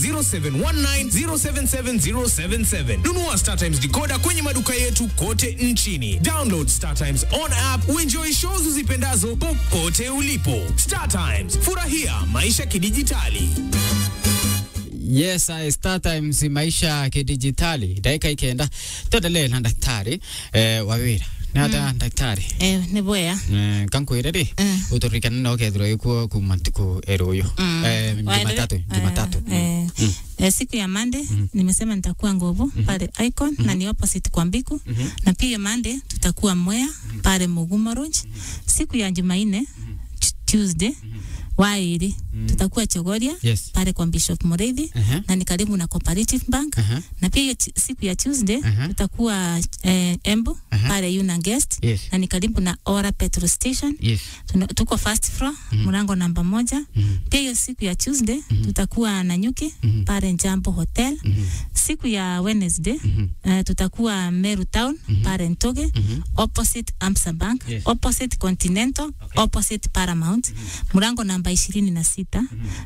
0719077077. Nunua StarTimes decoder kwenye maduka yetu kote nchini. Download StarTimes on app uenjoy shows uzipendazo popote ulipo. StarTimes, furahia maisha kidijitali. Yes, I start times maisha kidijitali dakika ikenda tuendelee na daktari eh, wawira nata daktari Eh, ni bwea eh, kankwire ri Mm. uturikana no kethirwo ikuo kuma ntuku eruyu eh, jumatatu Waendelee? jumatatu Eh, eh, eh, siku ya Monday nimesema nitakuwa Ngovu pale Icon na ni opposite kwa Mbiku na pia Monday tutakuwa Mwea pale Mugumo Lodge. Siku ya Jumanne Tu- Tuesday Wairi tutakuwa Chogoria Yes. pale kwa Bishop Mureithi Aha. na ni karibu na Cooperative Bank Aha. na pia hiyo ti- siku ya Tuesday Aha. tutakuwa eh, Embu Aha. pale Yuna Guest Yes. na ni karibu na Ora Petrol Station yes Tuna, tuko first floor mlango namba moja. Pia hiyo siku ya Tuesday tutakuwa Nanyuki pale Njambo Hotel. Siku ya Wednesday eh, tutakuwa Meru Town pale Ntoge opposite Amsa Bank Yes. opposite Continental opposite Paramount mlango namba ishirini na sita.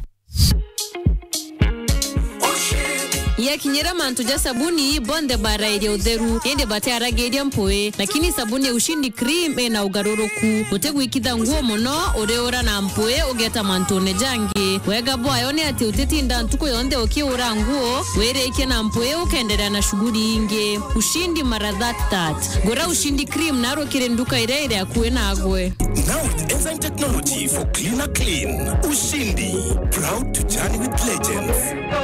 yakinyira mantu ja sabuni bonde bara iria utheru indi batiaragiria mpui lakini sabuni ya ushindi cream ina ugaruruku utigwikitha nguo muno uriura na mpui ugeta mantune jangi wega bwayo ni ati utitinda ntuku yonthe ukiura nguo wirikie na mpui ukenderea na shughuli ingi ushindi mara that that gura ushindi cream narukire nduka iria iri akuhi nagwe Now with enzyme technology for cleaner clean. Ushindi. Proud to journey with legends.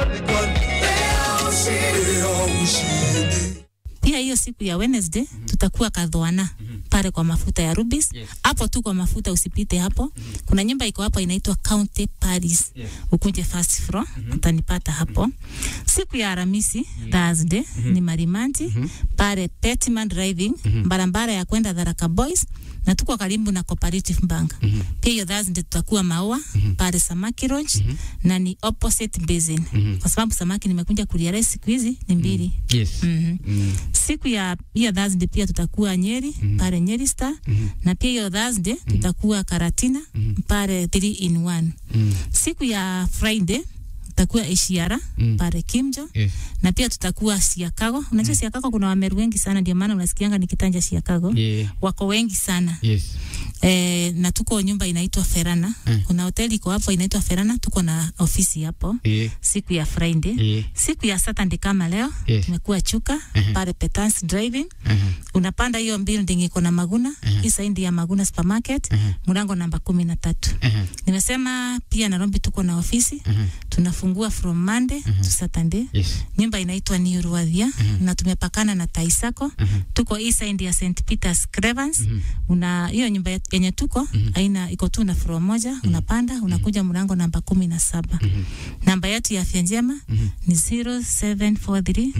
Pia hiyo siku ya Wednesday tutakuwa Kadhoana pale kwa mafuta ya Rubis. Hapo tu kwa mafuta usipite hapo. Kuna nyumba iko hapo inaitwa County Paris. Ukunje first floor utanipata hapo. Siku ya Alhamisi Thursday ni Marimanti pale Petman Driving barabara ya kwenda Tharaka Boys na tuko karibu na Cooperative Bank. Pia hiyo Thursday tutakuwa Maua pale Samaki Lodge na ni opposite basin. Kwa sababu samaki nimekuja kurealize siku hizi ni mbili. yes Mhm. Mm. Siku ya hiyo Thursday pia tutakuwa Nyeri pale Nyeri Star na pia hiyo Thursday tutakuwa Karatina pale 3 in 1. Mm. Siku ya Friday tutakuwa Ishiara pale Kimjo yes na pia tutakuwa Siakago. Unajua Siakago kuna Wameru wengi sana, ndio maana unasikianga nikitanja Siakago yeah wako wengi sana yes e, na tuko nyumba inaitwa Ferana. Kuna hoteli iko hapo inaitwa Ferana, tuko na ofisi hapo yeah siku ya Friday. yeah Siku ya Saturday kama leo Yes. tumekuwa Chuka pale Petans Driving. Aha. Unapanda hiyo building iko na Maguna, hii saindi ya Maguna Supermarket, mlango namba kumi na tatu. Aha. Nimesema pia Nairobi tuko na ofisi tunafungua from Monday to Saturday. yes Nyumba inaitwa New Ruadhia na tumepakana na Taisako. Tuko hii side ya St Peter's Cravens. Una hiyo nyumba yet- yenye tuko aina iko tu na floor moja, unapanda unakuja mlango namba kumi na saba. Namba yetu ya afya njema ni 0743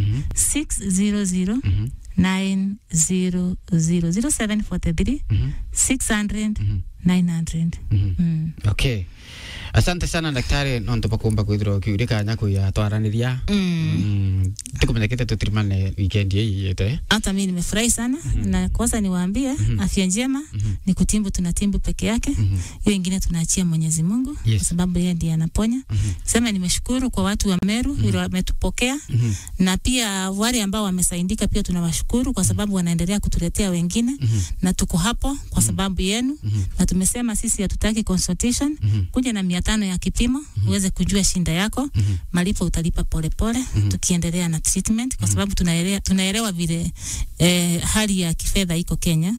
600 900 0743 600 900. Mm. okay asante sana daktari nontu bakumba kwithirwa kiuri kanya kuya twaraniria mm. tukumenyekete tutirimane weekend hii yete hata mimi nimefurahi sana na kwanza niwaambie afya njema ni kutimbu tunatimbu peke yake hiyo ingine tunaachia Mwenyezi Mungu Yes. kwa sababu yeye ndiye anaponya sema nimeshukuru kwa watu wa Meru vile wametupokea na pia wale ambao wamesaidika pia tunawashukuru kwa sababu wanaendelea kutuletea wengine na tuko hapo kwa sababu yenu na tumesema sisi hatutaki consultation kuja na mia tano ya kipimo uweze kujua shinda yako malipo utalipa polepole tukiendelea na treatment kwa sababu tunaelewa, tunaelewa vile eh, hali ya kifedha iko Kenya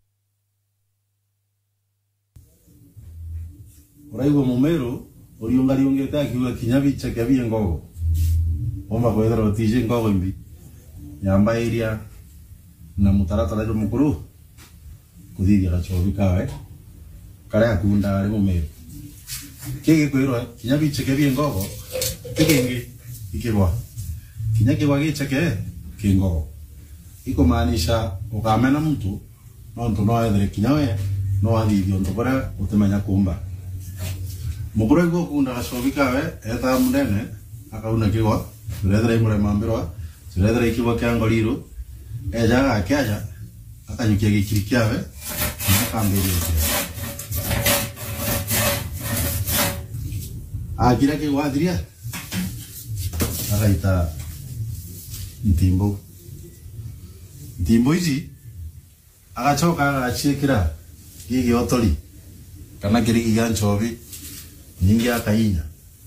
uraigua mumeru uriungariungite akiuga kinya bicha kia bie ngogo omba kwethera utije ngogo imbi yamba iria na mutaratara jo mukuru kuthithia gachobi kawe karia akunda ari mumeru kigi kwirwa kinya bicha kia bie ngogo kigingi ikigwa kinya kigwa gicheke kingogo ikumaanisha ukamena mtu nontu no ethere kinya we no athithio ntu kuria utimenya kumba mukuru aigua kunda gacobi kawe etaga munene akauna kigwa turethera imurema mbirwa turethera ikigwa kia ngoriru ejaga akiaja akanyukia gikiri kiawe akambiria akira kigwa athiria agaita ntimbo ntimbo ici agacoka agaciĩkĩra gĩgĩ otori kana kĩrigi gĩa ncobi nyingi akainya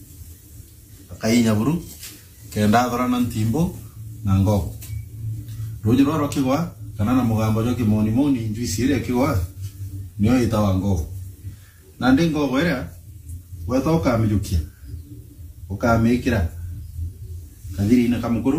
akainya buru kenda athorana ntimbo na ngoko rũnyi rwa rwakĩgwa kana na mũgambo jwa kĩmonimoni njuici ĩrĩa ĩkĩgwa nĩyo ĩtawa ngoko na ndĩ ngoko ĩrĩa gweta ũkamĩjũkia ũkamĩkĩra kathiri-inĩ kamũkũrũ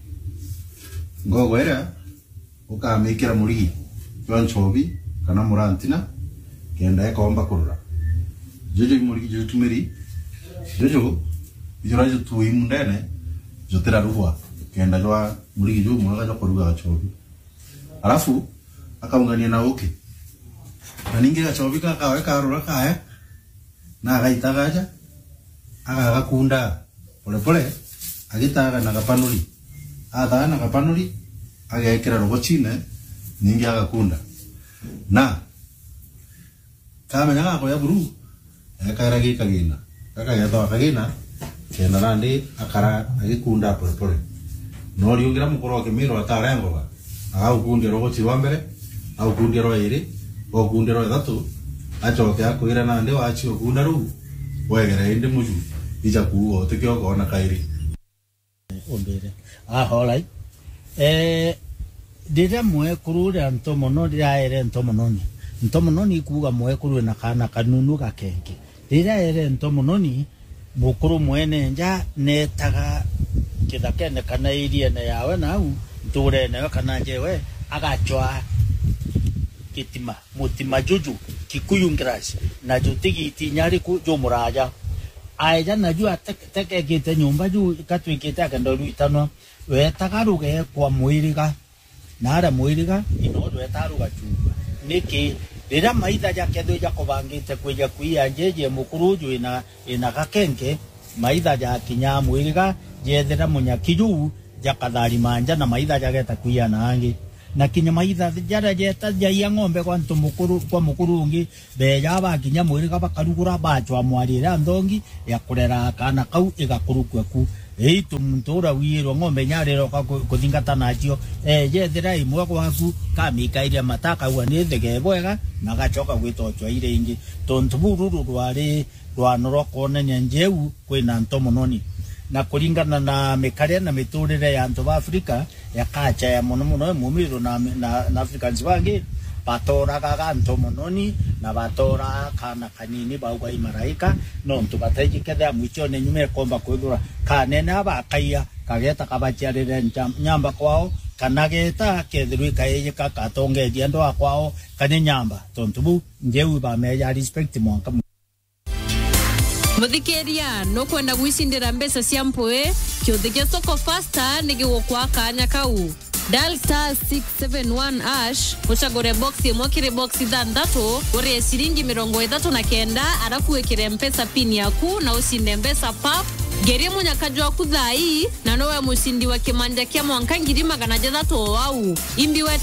ngoko ĩrĩa ũkamĩkĩra mũrigi jwa ncobi kana mũrantina kenda ĩkomba kũrũra jojo imũrigi jotumĩri jojo ijora jotui mundene jotera ruhwa kenda jwa mũrigi jũ mwega jwa kũruga gacobi alafu akaungania na ũkĩ na ningĩ gacobi kakawe karũra kaya na agaita gaja agagakunda polepole agĩtaga na gapanũri athaga na gapanũri agekĩra rogochine ningĩ agakunda na kamenya gakoya buru ekaera gĩ kagĩna gakagethwa kagĩna kenda nandĩ akara agĩkunda polepole no riũngĩra mũkorwo akĩmĩrwo atarengoga agagũkundia rogochi rwa mbere agũkundia rwa ĩrĩ gokundia rwa ĩthatũ acoke akwĩra nandĩ wachi okunda rũu wegerere ndĩ mũju icha kuuga ũtĩke okona kaĩrĩ ũndũire ahorai eh rĩrĩa mwekũrũ rĩa ntomono rĩraere ntomononi ntomononi kuga mwekũrũ na kana kanunu gakenge rĩrĩa ere ntomononi mũkũrũ mwene nja netaga kĩthakene kana iriene yawe nau ntũrene kana njewe agachwa kitima mutima juju kikuyu ngras na jutigiti nyari ku jumuraja aeja na ju atekekite nyumba ju katwikite akendoru itanwa wetagaruge kwa mwiriga na ara mwiriga ino wetaruga chumba niki rĩrĩa maitha jakethwo jakũbangĩte kwĩja kuia njeje mũkũrũ ũjũ ĩna ĩna gakenge maitha jakinya mwĩrĩga jethera mũnyaki juu jakathari manja na maitha jageta kuia nangi na kinya maitha jara jeta jaia ng'ombe kwa ntu mukuru kwa mukuru ungi beja bakinya mwĩrĩga bakarugũra bachwa mwarĩra nthongi ya kũrera kana kau ĩgakurukwe ku eitu mtura wirwo ng'ombe nyarĩroka kũthingata nacio ejethera imwe gwaku kamikairia mataka ua nĩ thege bwega na gacoka gwĩtochwa ire ingĩ tontu bururu rwarĩ rwano rwa kuonania njeu kwĩna ntomononi na kuringana na mikaria na miturire ya antu ba Afrika yakacha ya muno muno mumiru na, na, na Africans bangi batoragaga ntomononi na batora kana kanini bauga imaraika no ntu batajiketha mwichone nyume komba kwithura kanene abakaia kageta kabachiarire nyamba kwao kana geta kethirwi kaiyika katongeria ndo akwao kane nyamba tontu bu njeu bameja respect mwanka muthikiria no kwenda gwicindira mbeca cia mpui kiuthi gia soko fasta ni gigukwa kanya kau dial star 671 ash ucagure box imwe kiri box ithanthatu urie ciringi mirongo ithatu na kenda arafu wikire mpesa pin yaku na ucinde mbeca pap ngerie munyakaji waku thai na nowe mucindi wa kimanja kia mwanka ngiri magana jathatu o au imbi wete